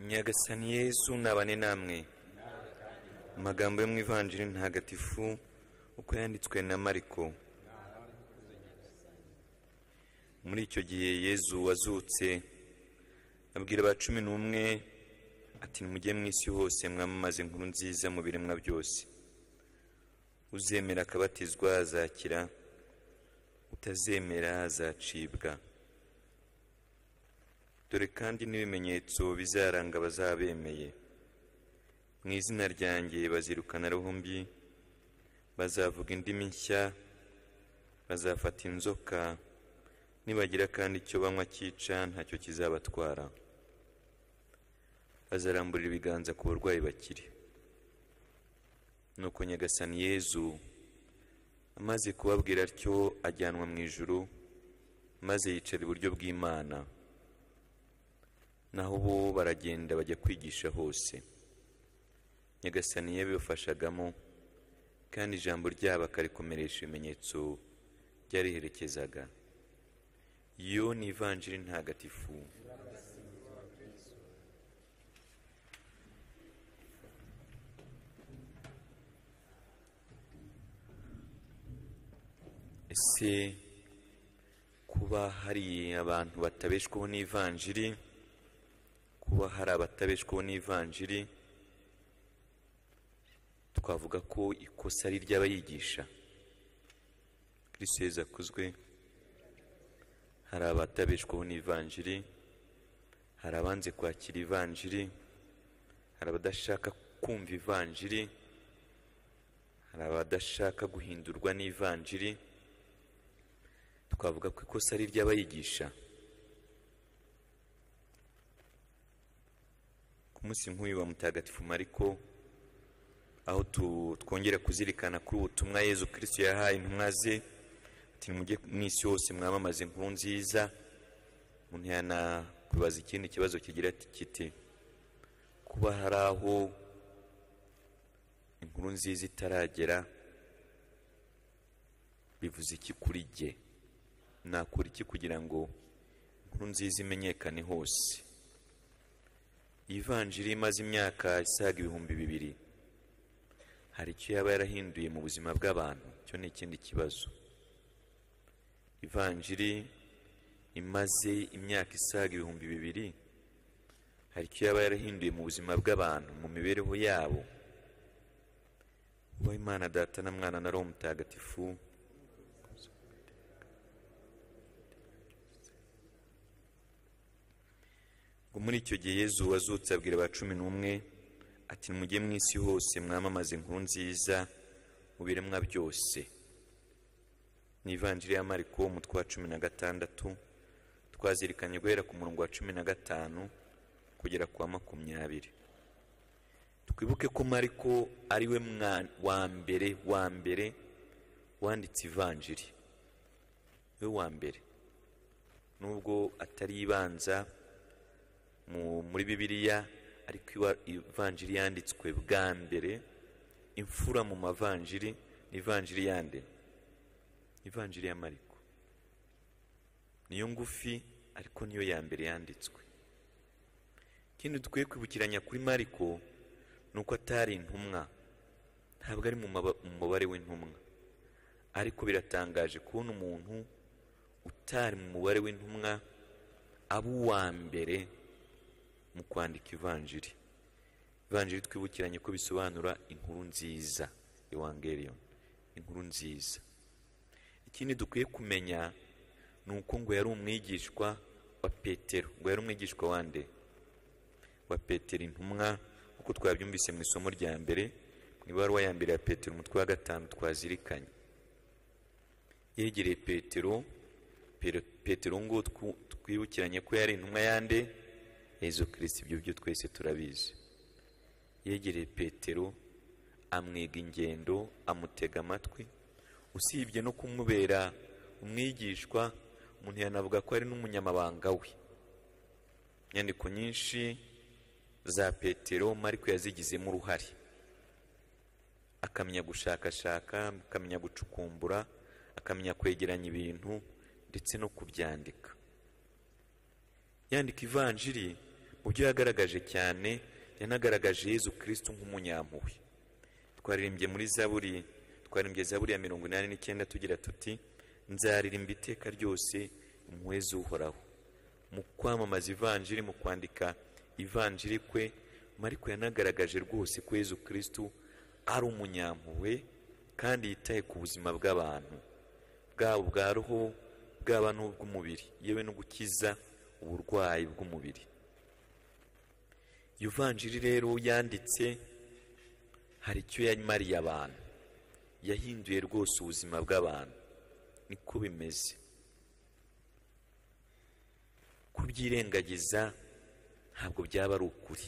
nyagasani yesu nabane namwe amagambo yo mu ivanjiri ntagatifu uko yanditswe na mariko muri icyo gihe yezu wazutse abwira ba cumi n'umwe ati nimujye mu isi hose mwamamaze inkuru nziza mu biremwa byose uzemera akabatizwa azakira utazemera azacibwa dore kandi n'ibimenyetso bizaranga abazabemeye mu izina ryanjye bazirukana mbi bazavuga indimi nshya bazafata inzoka nibagira kandi icyo banywa cyica ntacyo kizabatwara bazaramburira ibiganza ku barwayi bakiri nuko nyagasani yezu amaze kubabwira atyo ajyanwa mu ijuru maze yicara iburyo bw'imana naho bo baragenda bajya kwigisha hose nyagasani yabibafashagamo kandi ijambo ryabo akarikomeresha ibimenyetso ryariherekezaga iyo ni ivanjiri ntagatifu ese kuba hari abantu batabeshwaho n'ivanjiri kuba hari abatabeshwaho n'ivanjiri twavuga ko ikosa ari iry'abayigisha kirisiyeze akuzwe hari abatabeshwaho n'ivanjiri hari abanze kwakira ivanjiri hari abadashaka kumva ivanjiri hari abadashaka guhindurwa n'ivanjiri twavuga ko ikosa ari iry'abayigisha ku munsi nk'uyu wa mutagatifu mariko aho twongera kuzirikana kuri ubutumwa yezu kirisitu yahaye intumwa ze ati nimujye mu isi hose mwamamaze inkuru nziza umuntu yanakubaza ikindi kibazo kigira kiti kuba hari aho inkuru nziza itaragera bivuze iki kuri jye nakora iki kugira ngo inkuru nziza imenyekane hose ivanjiri imaze imyaka isaga ibihumbi bibiri hari icyo yaba yarahinduye mu buzima bw'abantu icyo ni ikindi kibazo ivanjiri imaze imyaka isaga ibihumbi bibiri hari icyo yaba yarahinduye mu buzima bw'abantu mu mibereho yabo uba imana data na mwana na roho mutagatifu ngo muri icyo gihe yezu wazutse abwira ba cumi n'umwe ati nimujye mu isi hose mwamamaze inkuru nziza mu biremwa byose ni ivanjiri ya mariko umutwe wa cumi na gatandatu twazirikanye guhera ku murongo wa cumi na gatanu kugera ku wa makumyabiri twibuke ko mariko ari we wa mbere wa mbere wanditse ivanjiri we wa mbere nubwo atari ibanza muri bibiliya ariko ivanjiri yanditswe bwa mbere imfura mu mavanjiri ni ivanjiri yande ivanjiri ya mariko niyo ngufi ariko niyo ya mbere yanditswe ikindi dukwiye kwibukiranya kuri mariko ni uko atari intumwa ntabwo ari mu mubare w'intumwa ariko biratangaje kubona umuntu utari mu mubare w'intumwa aba uwa mbere mu kwandika ivanjiri ivanjiri twibukiranye ko bisobanura inkuru nziza ewangeriyoni inkuru nziza ikindi dukwiye kumenya ni uko ngo yari umwigishwa wa petero ngo yari umwigishwa wande wa petero intumwa nk'uko twabyumvise mu isomo rya mbere mu ibaruwa ya mbere ya petero umutwe wa gatanu twazirikanye yegereye petero petero ngo twibukiranye ko yari intumwa yande yezu kirisiti ibyo byo twese turabizi yegereye petero amwiga ingendo amutega amatwi usibye no kumubera umwigishwa umuntu yanavuga ko ari n'umunyamabanga we inyandiko nyinshi za petero mariko yazigizemo uruhare akamenya gushakashaka akamenya gucukumbura akamenya kwegeranya ibintu ndetse no kubyandika yandika ivanjiri byo yagaragaje cyane yanagaragaje yezu kirisitu nk'umunyampuhwe twaririmbye muri zaburi twaririmbye zaburi ya mirongo inani n'icyenda tugira tuti nzaririmba iteka ryose umuhezi uhoraho mu kwamamaza ivanjiri mu kwandika ivanjiri kwe mariko yanagaragaje rwose ko yezu kirisitu ari umunyampuhwe kandi yitaye ku buzima bw'abantu bwaba ubwa roho bwaba n'ubw'umubiri yewe no gukiza uburwayi bw'umubiri iyo vanjiri rero yanditse hari icyo yamariye abantu yahinduye rwose ubuzima bw'abantu niko bimeze kubyirengagiza ntabwo byaba ari ukuri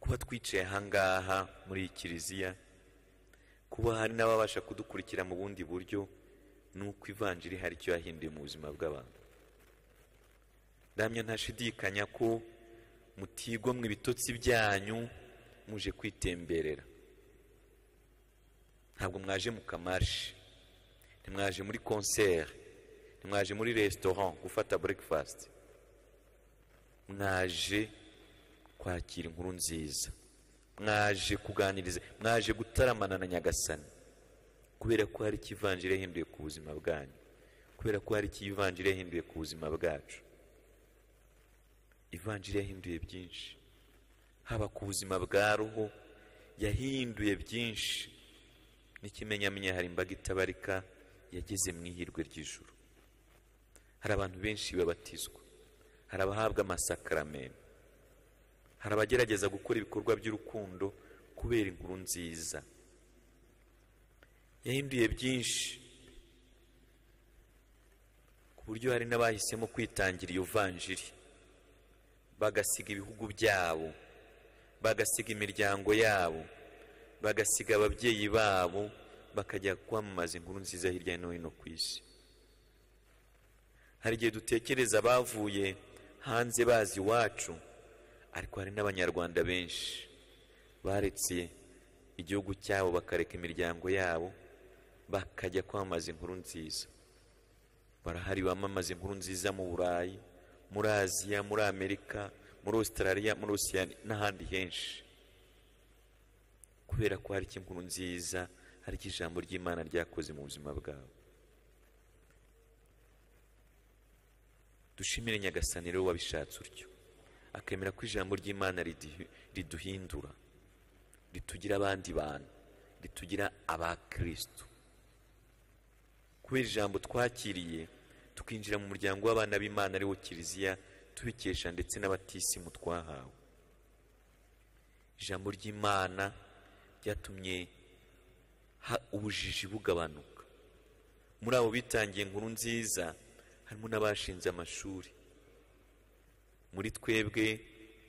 kuba twicaye ahangaha muri iyi kiliziya kuba hari n'ababasha kudukurikira mu bundi buryo ni uko ivanjiri hari icyo yahinduye mu buzima bw'abantu ndamya ntashidikanya ko mutigomwa ibitotsi byanyu muje kwitemberera ntabwo mwaje mu kamarishe ntimwaje muri konseri ntimwaje muri resitora gufata burekifasiti mwaje kwakira inkuru nziza mwaje kuganiriza mwaje gutaramana na nyagasani kubera ko hari ikivanjiri yahinduye ku buzima bwanyu kubera ko hari ikivanjiri yahinduye ku buzima bwacu ivanjiri yahinduye byinshi haba ku buzima bwa roho yahinduye byinshi n'ikimenyamenya hari imbaga itabarika yageze mu ihirwe ry'ijuru hari abantu benshi babatizwa hari abahabwa amasakaramentu hari abagerageza gukora ibikorwa by'urukundo kubera inkuru nziza yahinduye byinshi ku buryo hari n'abahisemo kwitangira iyo vanjiri bagasiga ibihugu byabo bagasiga imiryango yabo bagasiga ababyeyi babo bakajya kwamamaza inkuru nziza hirya no hino ku isi hari igihe dutekereza bavuye hanze bazi iwacu ariko hari n'abanyarwanda benshi baretse igihugu cyabo bakareka imiryango yabo bakajya kwamamaza inkuru nziza barahari bamamaza inkuru nziza mu burayi muri aziya muri amerika muri ositarariya muri osiyani n'ahandi henshi kubera ko hari inkuru nziza hari ijambo ry'imana ryakoze mu buzima bwabo dushimire nyagasani rero wabishatse utyo akemera ko ijambo ry'imana riduhindura ritugira abandi bantu ritugira abakirisitu kubera ijambo twakiriye tukinjira mu muryango w'abana b'imana ari wo kiliziya tubikesha ndetse n'abatisimu twahawe ijambo ry'imana ryatumye ubujiji bugabanuka muri abo bitangiye inkuru nziza harimo n'abashinze amashuri muri twebwe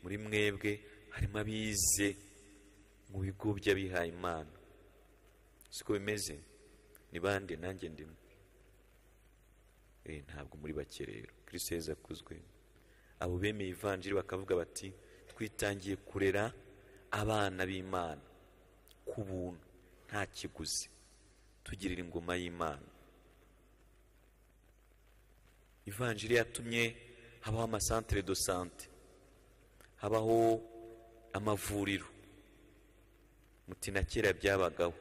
muri mwebwe harimo abize mu bigo by'abihaye imana siko bimeze ni bande nanjye ndimo ntabwo muri bake rero kiriseza akuzwe abo bemeye ivanjiri bakavuga bati twitangiye kurera abana b'imana ku buntu nta kiguzi tugirira ingoma y'imana ivanjiri yatumye habaho amasantere do sante habaho amavuriro muti na kera byabagaho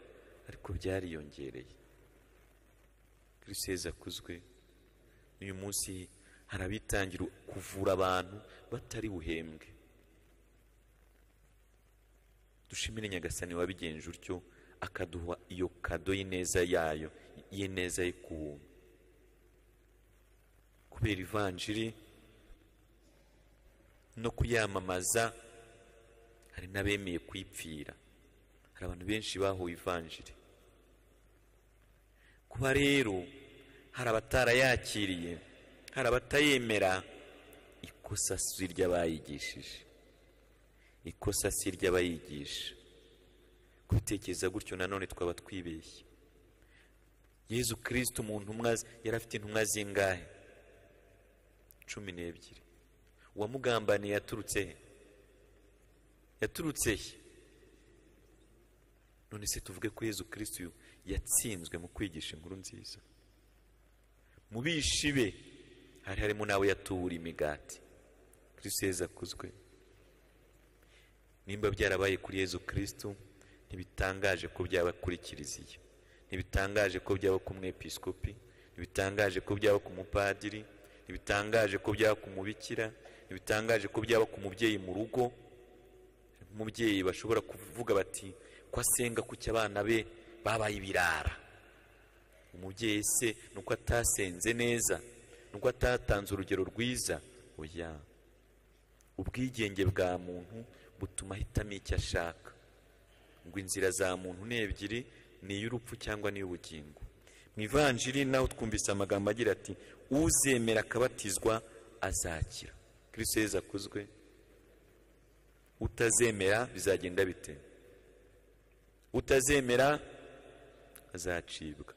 ariko byariyongereye kiriseza akuzwe uyu munsi hari abitangira kuvura abantu batari buhembwe dushimire nyagasani wabigenje utyo akaduha iyo kado y'ineza yayo y'ineza ye ku buntu kubera ivanjiri no kuyamamaza hari n'abemeye kwipfira hari abantu benshi bahuye ivanjiri kuba rero hari abatarayakiriye hari abatayemera ikosa si ry'abayigishije ikosa si ry'abayigisha kubitekereza gutyo nanone twaba twibeshye yezu kirisiti umuntu yari afite intumwa zingahe cumi n'ebyiri uwamugambaniye yaturutse he yaturutse he none se tuvuge ko yezu kirisiti yatsinzwe mu kwigisha inkuru nziza mu bishi be hari harimo n'abo yatuwura imigati kristo yezu akuzwe nimba byarabaye kuri yezu kristo ntibitangaje ko byaba kuri kiliziya ntibitangaje ko byaba ku mwepisikopi ntibitangaje ko byaba ku mupadiri ntibitangaje ko byaba ku mubikira ntibitangaje ko byaba ku mubyeyi mu rugo umubyeyi bashobora kuvuga bati ko asenga kuki abana be babaye ibirara umubyeyi se ni uko atasenze neza ni uko atatanze urugero rwiza oya ubwigenge bwa muntu butuma ahitamo icyo ashaka ngo inzira za muntu ni ebyiri ni iy'urupfu cyangwa n'iy'ubugingo mu ivanjiri naho twumvise amagambo agira ati uzemera akabatizwa azakira kirisito yeza akuzwe utazemera bizagenda bite utazemera azacibwa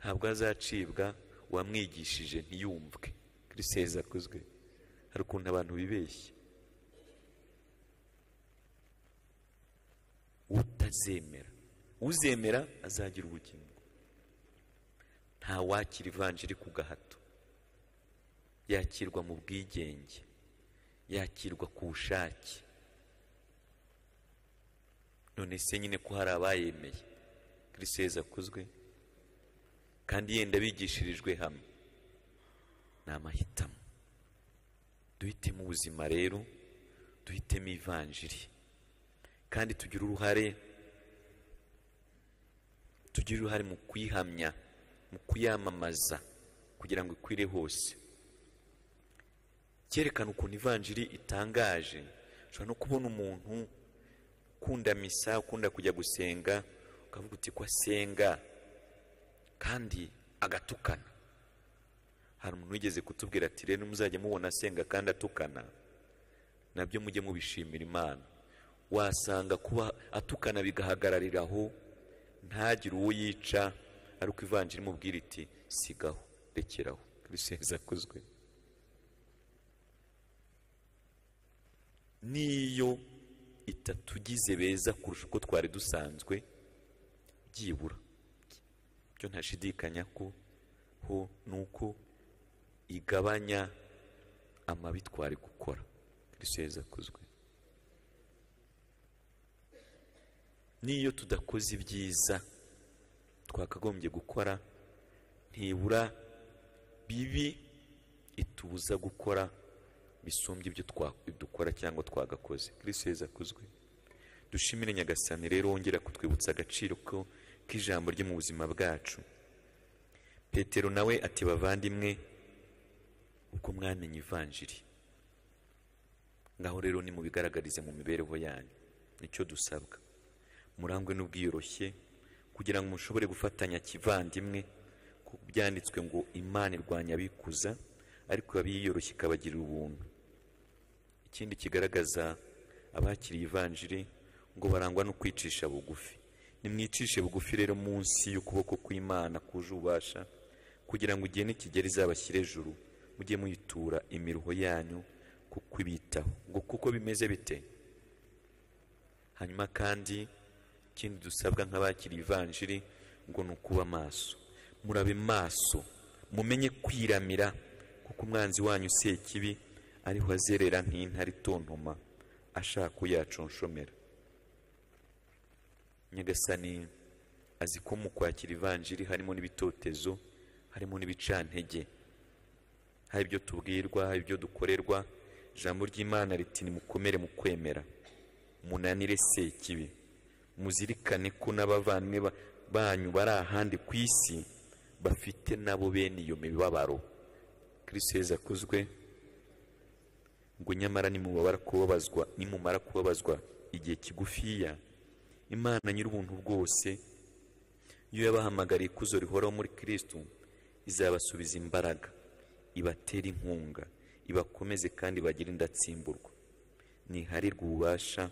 ntabwo azacibwa uwamwigishije ntiyumvwe kirisito yeza akuzwe hari ukuntu abantu bibeshya utazemera uzemera azagira ubugingo nta wakira ivanjiri ku gahato yakirwa mu bwigenge yakirwa ku bushake none se nyine ko hari abayemeye kiriseza akuzwe kandi yenda bigishirijwe hamwe ni amahitamo duhitemo ubuzima rero duhitemo ivanjiri kandi tugira uruhare tugira uruhare mu kuyihamya mu kuyamamaza kugira ngo ikwire hose cyerekana ukuntu ivanjiri itangaje ushobora no kubona umuntu ukunda misa ukunda kujya gusenga ukavuga uti ko asenga kandi agatukana hari umuntu wigeze kutubwira ati rero muzajya mubona asenga kandi atukana nabyo mujye mubishimira imana wasanga kuba atukana bigahagararira aho ntagire uwo yica ariko ivanjiri imubwira iti sigaho rekeraho kiriseza akozwe n'iyo itatugize beza kurusha uko twari dusanzwe byibura byo ntashidikanya ko ho ni uko igabanya amabi twari gukora kiriseza akozwe n'iyo tudakoze ibyiza twakagombye gukora ntibura bibi itubuza gukora bisumbye ibyo dukora cyangwa twagakoze kirisito yeza akuzwe dushimire nyagasani rero wongera kutwibutsa agaciro ko k'ijambo rye mu buzima bwacu petero nawe ati bavandimwe uko mwamenye ivanjiri ngaho rero nimubigaragarize mu mibereho yanyu nicyo dusabwa murangwe n'ubwiyoroshye kugira ngo mushobore gufatanya kivandimwe ku byanditswe ngo imana irwanya abikuza ariko yiyoroshye ikabagirira ubuntu ikindi kigaragaza abakiriye ivanjiri ngo barangwa no kwicisha bugufi nimwicishe bugufi rero munsi y'ukuboko kw'imana kuje ububasha kugira ngo igihe nikigera izabashyire ejuru mujye muyitura imiruho yanyu kuko ibitaho ngo kuko bimeze bite hanyuma kandi ikindi dusabwa nk'abakiriye ivanjiri ngo ni ukuba maso murabe maso mumenye kwiramira kuko umwanzi wanyu useye ikibi ariho azerera nk'intare itontoma ashaka uyaconshomera nyagasani azi ko mu kwakira ivanjiri harimo n'ibitotezo harimo n'ibicantege hari ibyo tubwirwa hari ibyo dukorerwa ijambo ry'imana riti nimukomere mu kwemera munanire ikibi muzirikane ko n'abavandimwe banyu bari ahandi ku isi bafite nabo bene iyo mibabaro kiriseza akuzwe ngo nyamara nimubabara kubabazwa nimumara kubabazwa igihe kigufiya imana nyir'ubuntu bwose iyo yabahamagariye ikuzo rihoraho muri kirisitu izabasubiza imbaraga ibatera inkunga ibakomeze kandi bagire indatsimburwa ntiharirwe ububasha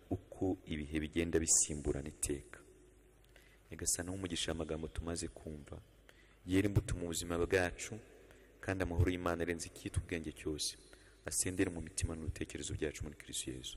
uko ibihe bigenda bisimburana iteka nyagasana n'umugisha amagambo tumaze kumva yera imbuto mu buzima bwacu kandi amahoro y'imana arenze icyitwa ubwenge cyose asendere mu mitima n'ibitekerezo byacu muri kirisiyezu